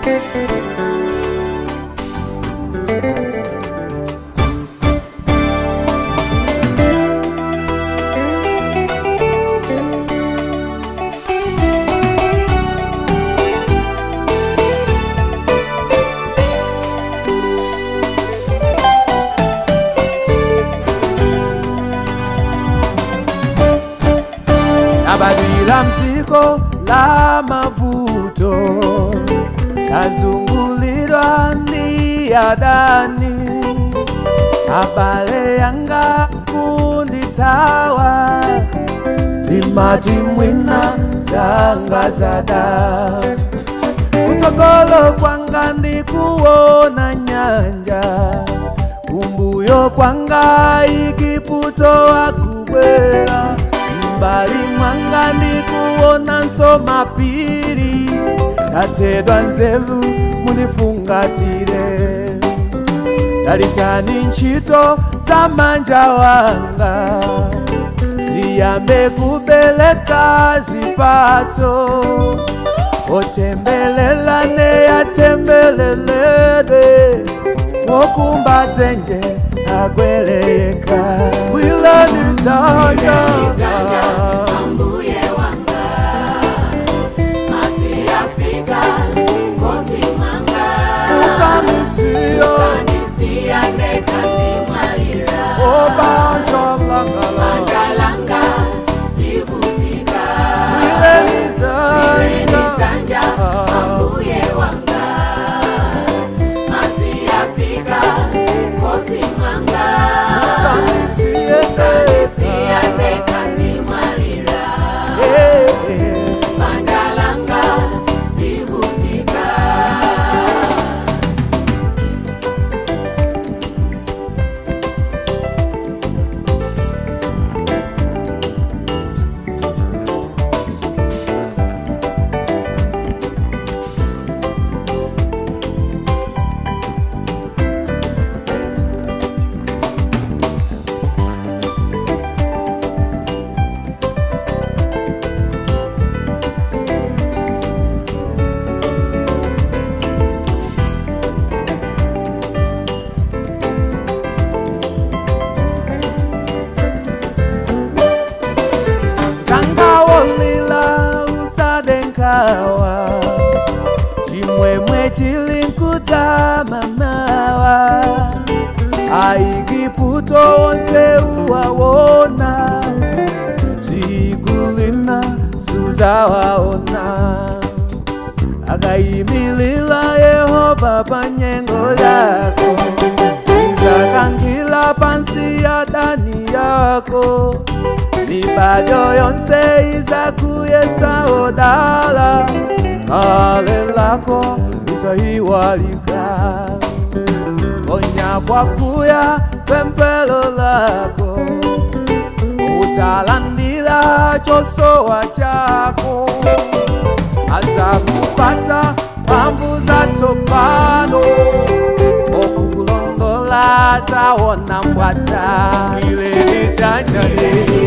Nabadila mtiko la mavuto Nazungulirwa ni adani Abale yanga kunditawa Limati mwina zanga zada Utokolo kwanga ndi kuona nyanja Kumbuyo kwanga ikiputo akubwera Mbali mwanga ndi kuona nsoma piri Natedwa nzelu munifungatire Dalitani ntchito za manja wanga Ziyambe kubeleka zipatso Otembelelane atembelelede Mokumba dzenje agweleyeka Wilani tanya Ambuye wanga Mati Afrika Kosi manga Ukamisiyo Kanisia nekandi mwalira Obanjolangala Angalanga Ibutika Wilani tanya Tanja Ambuye wanga Mati Afrika Kosi manga Kanisia nekandi mwalira Mangalanga Ibutika Zangawolila usadenkawa Chimwemwe chilinkuta mamawa Aikiputo wonse uwawona Tigulina suzawaona Akayimilila Yehova panyengo yako Izakangila pansi ya dani yako mibado yonse izakuyesa odala kale lako lizayiwalika onya kwakuya pempelo lako uzalandila chosowa chako azakupata pambu za tsopano okulondola taona mbwata ile litanyane